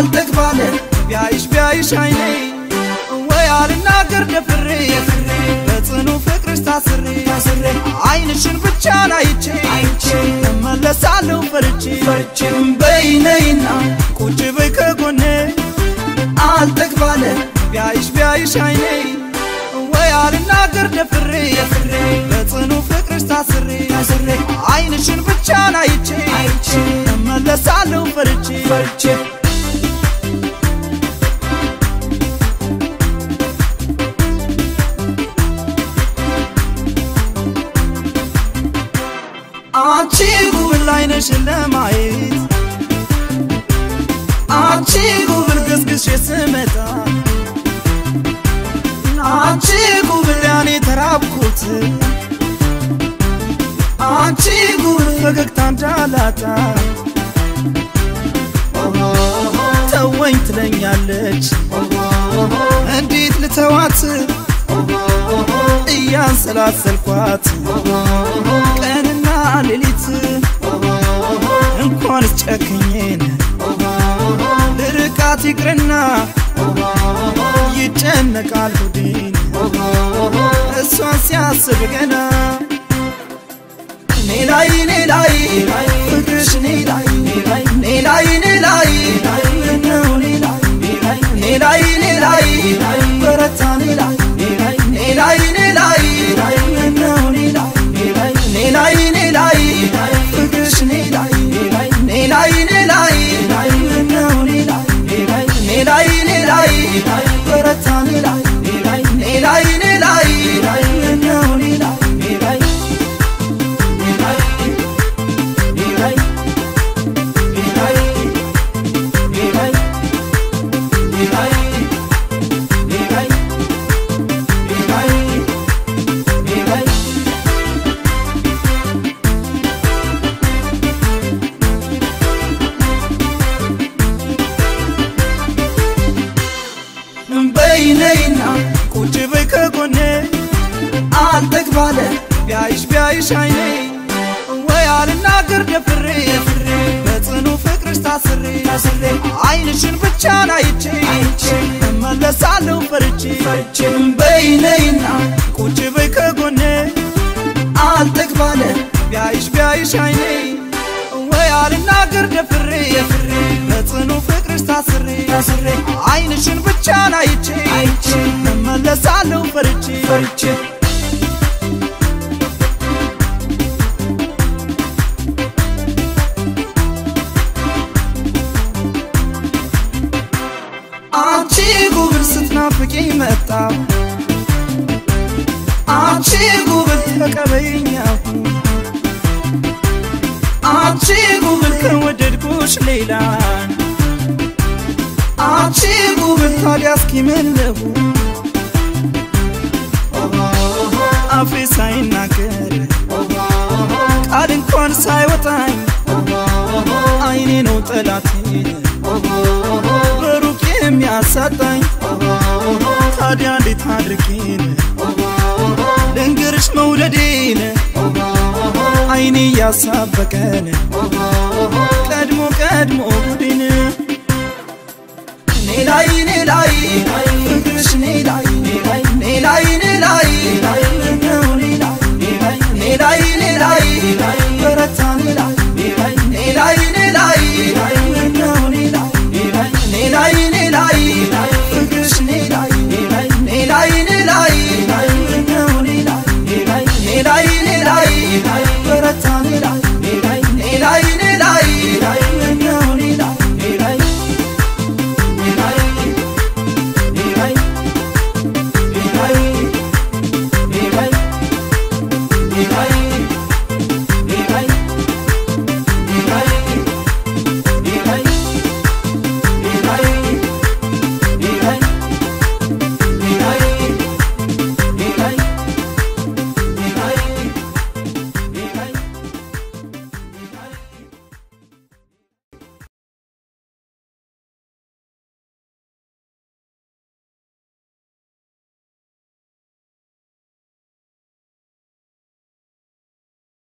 አልጠግባለ ቢያይሽ ቢያይሽ አይኔ ወይ አልናገር ደፍሬ በጽኑ ፍቅርሽ ታስሬ ታስሬ አይንሽን ብቻ ናይቼ አይቼ እመለሳለሁ ፈርቼ ፈርቼም በይነይና ቁጭ በይ ከጎኔ አልጠግባለ ቢያይሽ ቢያይሽ አይኔ ወይ አልናገር ደፍሬ ደፍሬ በጽኑ ፍቅርሽ ታስሬ ታስሬ አይንሽን ብቻ ናይቼ አይቼ እመለሳለሁ ፈርቼ ፈርቼ አንቺ ጉብል አይነሽን ለማየት አንቺ ጉብል ግስግሽ ስመጣ አንቺ ጉብል ያኔ ተራብኩት አንቺ ጉብል ፈገግታ እንዳላጣ ተወኝ ትለኛለች እንዴት ልተዋት እያንሰላሰልኳት ቀንና ሌሊት እንኳን ጨክኜን ልርቃት ይቅርና ይጨነቃል ሆዴን እሷን ሲያስብ ገና እኔ ላይ እኔ ላይ ፍቅርሽ እኔ ላይ እኔ ላይ እኔ ላይ ነው እኔ ላይ እኔ ላይ እኔ ላይ በረታ እኔ ላይ እኔ ላይ እኔ ላይ ነው እኔ ላይ እኔ ላይ እኔ ላይ ፍቅርሽ እኔ ላይ እኔ ላይ እኔ ላይ ነው እኔ ላይ እኔ ላይ እኔ ላይ በረታ እኔ ላይ እኔ ላይ እኔ ላይ ነው እኔ ላይ በይነይና ቁጭ በይ ከጎኔ አልጠግባለ ቢያይሽ ቢያይሽ አይኔ ወይ አልናገር ደፍሬ ደፍሬ በጽኑ ፍቅርሽ ታስሬ ታስሬ አይንሽን ብቻ ናይቼ አይቼ እመለሳለሁ ፈርቼ ፈርቼም በይነይና ቁጭ በይ ከጎኔ አልጠግባለ ቢያይሽ ቢያይሽ አይኔ ወይ አልናገር ደፍሬ ደፍሬ በጽኑ ፍቅርሽ ታስሬ ታስሬ አይንሽን ብቻ ናይቼ አይቼ እመለሳለሁ ፈርቼ ፈርቼ አንቺ ጉብል ስትናፍቂኝ መጣው አንቺ ጉብል ተቀበይኛሁ አንቺ ጉብል ከወደድኩሽ ሌላ አንቺ ጉብል ታዲያ እስኪ ምን ልሁን አፌ ሳይናገር ቃል እንኳን ሳይወጣኝ አይኔ ነው ጠላቴን በሩቅ የሚያሳጣኝ ታዲያ እንዴት አድርጌን ልንገርሽ መውደዴን አይኔ እያሳበቀን ቀድሞ ቀድሞ ጉዴን እኔ ላይ እኔ ላይ